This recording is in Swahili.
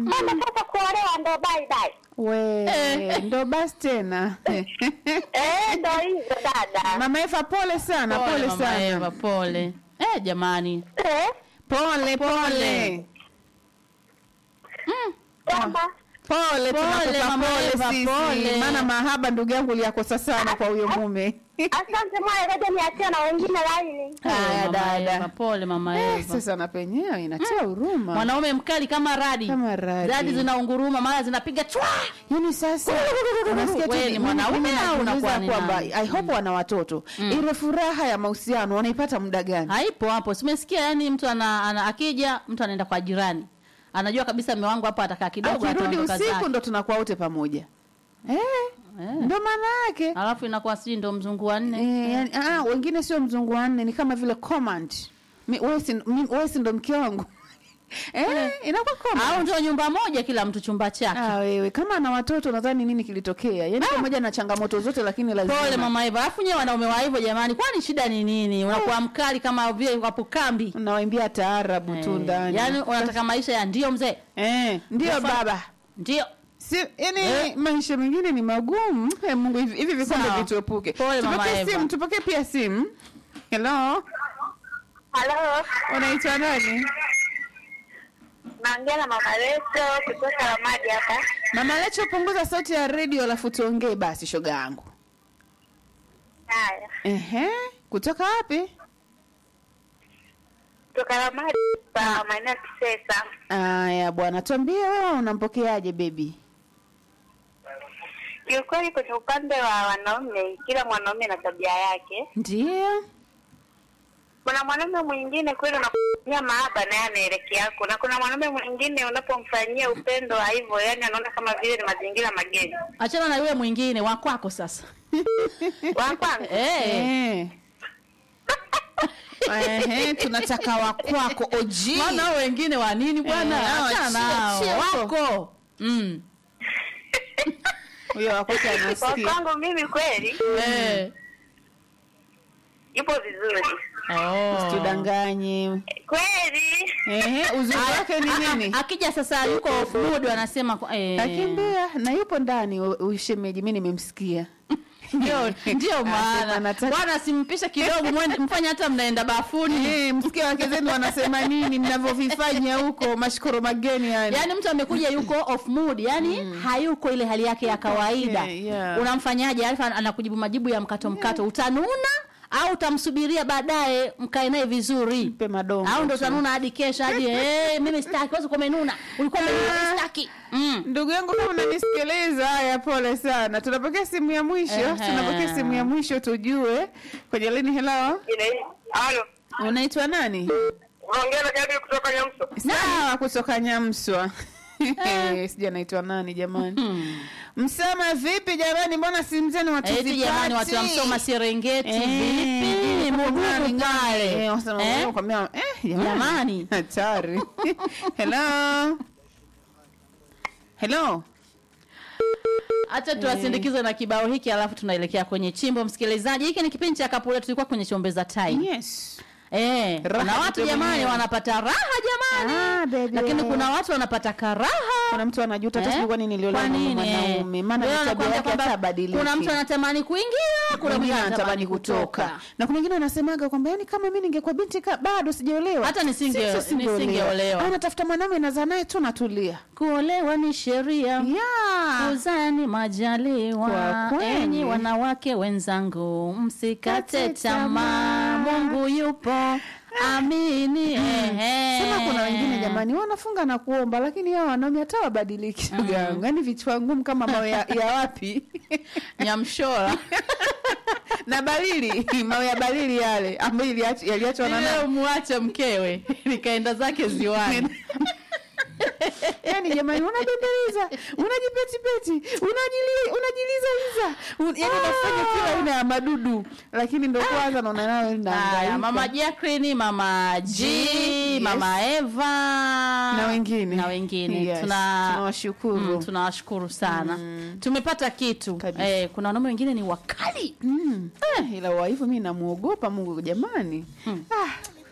Mama sasa kuolewa ndo bye bye. We, ndo basi tena. Eh, ndo hivyo dada. Mama Eva pole sana, pole, Mama sana. Eva, pole. Eh, jamani. Eh, Pole pole. kwamba Pole Pole, tunakupa Mama pole Eva, sisi. pole. Maana mahaba ndugu yangu liyakosa sana kwa huyo mume. asante moyo, ngoja niachie na wengine laini. Haya, Mama dada. Eva, pole mama Eh, Eva. sasa na penyewe inatia huruma. Mwanaume mkali kama radi. Kama radi. Radi zinaunguruma, mara zinapiga chwa. Yaani sasa unasikia tu Wewe ni mimi- mwanaume mimi au najiuliza unakuwa ni kwamba nani? I hope wana watoto. Ile furaha ya mahusiano wanaipata muda gani? Haipo hapo. Simesikia yani mtu ana, ana akija mtu anaenda kwa jirani. Anajua kabisa mume wangu hapa atakaa kidogo Akirudi ataondoka usiku zake. ndo tunakuwa wote pamoja. Eh, Eh. ndo maana yake. Alafu inakuwa sijui ndo mzungu wa nne. Eh, yani, ah, wengine sio mzungu wa nne, ni kama vile command. Mi- Wewe si mi- wewe si ndo mke wangu. Eh, inakuwa command. Au ndio nyumba moja kila mtu chumba chake. Ah, wewe kama ana watoto nadhani nini kilitokea? Yaani pamoja na changamoto zote lakini lazima. Pole mama Eva. Alafu nyewe wanaume wa hivyo jamani, kwani shida ni nini? Unakuwa mkali kama vile wapo kambi. Unawaimbia taarabu tu Eh, ndani. Yaani unataka maisha ya ndio mzee. eh, ndio Sasa- baba. Ndio. Si, yani Eh. maisha mengine ni magumu. Eh, Mungu hivi hivi vikombe Sawa. vituepuke. Pole, Mama Tupokee Eva. simu, tupokee pia simu. Hello, Halo, unaitwa nani? naongea na mama Leto kutoka Ramadi hapa. Mama Lecho, punguza sauti ya redio alafu tuongee basi shoga yangu. Haya, Ehe, kutoka wapi? kutoka Ramadi pa maeneo ya Kisesa. Aya bwana, tuambie wewe unampokeaje baby? Kiukweli, kwenye upande wa wanaume, kila mwanaume na tabia yake. Ndio. Kuna mwanaume mwingine kweli unamfanyia mahaba naye anaelekea yako, na kuna mwanaume mwingine unapomfanyia upendo wa hivyo, yani anaona kama vile ni mazingira mageni. Achana na yule mwingine wa kwako sasa. Wa kwanza Eh. Eh. Ehe, tunataka wa kwako OG. Maana hao wengine wa nini bwana? Eh, hao Achana nao. chio- chio. Wako. Mm. Huyo wa kwako kwa anasikia. kwangu mimi kweli Eh. yupo vizuri Oh. Tudanganye. kweli. Ehe, uzuri wake ni nini? Akija sasa yuko off mood wanasema kwa- eh. Akimbia na yupo ndani u- ushemeji, mimi nimemsikia. Ndio ndio Anasema maana. anataka- Bwana simpishe kidogo mwende mfanye hata mnaenda bafuni. Eh, msikia wake zenu wanasema nini mnavyovifanya huko mashkoro mageni yani. Yaani mtu amekuja yuko off mood, yani hayuko ile hali yake ya kawaida. Okay, yeah. Unamfanyaje? Alafu anakujibu majibu ya mkato mkato. Utanuna au utamsubiria baadaye mkae naye vizuri? Mpe madongo Au ndo tu. utanuna hadi kesho hadi eh mimi sitaki, wewe uko umenuna. Ulikuwa umenuna, mimi sitaki. Mm. Ndugu yangu kama unanisikiliza, haya pole sana. Tunapokea simu ya mwisho, Ehe. tunapokea simu ya mwisho tujue kwenye lini. Hello, Halo, unaitwa nani? unaongea na Jabir kutoka Nyamso. Sawa, kutoka Nyamswa. Sijui anaitwa nani jamani. Msema vipi jamani, mbona simu zenu watu Eti jamani watu wa Msoma Serengeti vipi? Mugumu pale. Eh? Eh, Jamani. hatari. Hello. Hello. Acha tuwasindikize na kibao hiki alafu tunaelekea kwenye chimbo msikilizaji. Hiki ni kipindi cha Kapula tulikuwa kwenye chombeza time. Yes. Eh, Raha kuna watu tu jamani mwenyewe. wanapata raha jamani. Ah, baby. Lakini kuna watu wanapata karaha. Kuna mtu anajuta hata Eh? sijui kwa nini niliolewa Kwa na nini? mwanaume. Maana Wewe tabia unakwambia yake kwamba hata badiliki. Kuna mtu anatamani kuingia, kuna mwingine anatamani kutoka. na kuna wengine wanasemaga kwamba yani kama mimi ningekuwa binti ka, bado sijaolewa Hata nisinge- Sisi singeolewa. nisingeolewa. Au natafuta mwanaume nazaa naye tu natulia Kuolewa ni sheria. yeah. Kuzaa ni majaliwa. Kwa kweli. Enyi wanawake wenzangu, msikate Kate tamaa. tamaa. Mungu yupo. Amini. Ehe. Sema kuna wengine jamani wanafunga na kuomba lakini hao wanaume hata wabadiliki shoga yangu. Yaani vichwa ngumu kama mawe ya, ya wapi? Nyamshora. na balili, mawe ya balili yale ambayo iliach- yaliachwa na Ile nani? umwache mkewe likaenda zake ziwani. Yaani jamani unabembeleza, unajipetipeti, unajili unajilizaliza. Un, yaani unafanya kila aina ya madudu lakini ndo kwanza naona nayo Haya, inahangaika. mama Jacqueline, mama G, G, mama Eva na wengine na wengine Yes, tuna tunawashukuru. mm, tunawashukuru sana tumepata kitu Kabisa. eh, kuna wanaume wengine ni wakali Mm. Eh, ila wa hivyo mimi namuogopa Mungu jamani. Ah,